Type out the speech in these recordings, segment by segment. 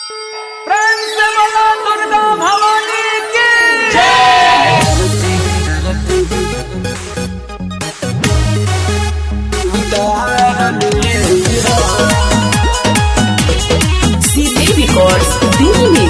प्रेम से बोलो दुर्गा भवानी की CD Records Dili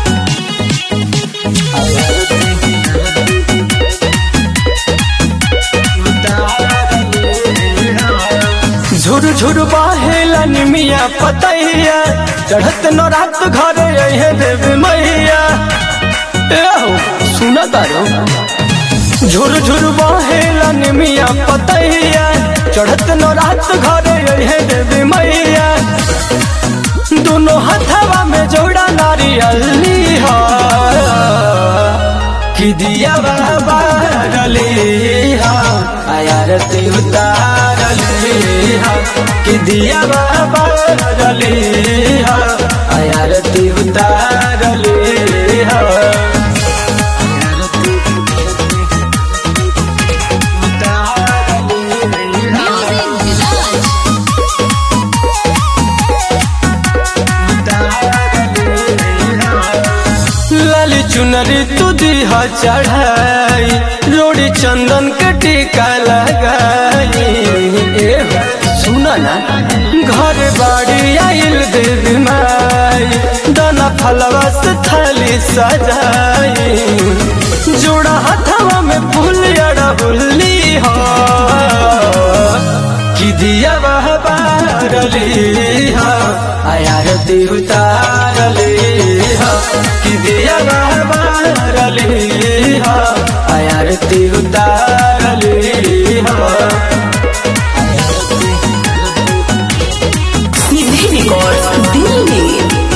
झुर झुर बहेला निमिया पतैया चढ़त न रात घरे अहे देवी मैया ए हो सुना तारो झुर झुर बहेला निमिया पतैया चढ़त न रात घरे अहे देवी मैया दोनों हथवा में जोड़ा नारियल हा कि दिया बाबा डले हा आयारती उतारले हा कि दिया बाबा डले हा आयारती उतारले हा लाली चुनरी तू दिहा चढ़ाई रोड़ी चंदन के टीका लगाई ए हो, सुना ना घर बाड़ी आइल देवी माई दाना फलवा से थाली सजाई जोड़ा हथवा में फूल अड़ा बुल्ली हो कि दिया वह बारली हा आयारती उतारली हा कि दिया वह बारली हा आयारती उतारली हा CD Records Dili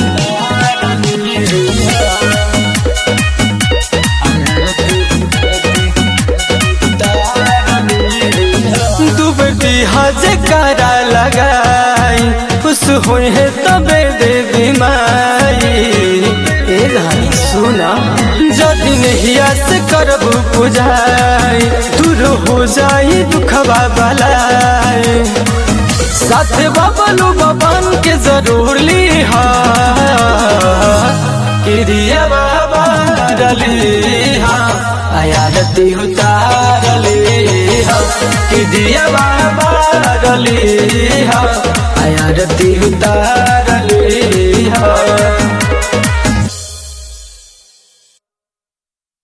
डूबती हज करा लगाई खुश हुई है तबे देवी माई ए रानी सुना जदि नहिया से करबू पुजाई दूर हो जाई दुखवा बलाई साथे बबलू बबन के जरूर ली हा किरिया बाबा डली हा आयारती उतारली हा किरिया बाबा डली हा आयारती उतार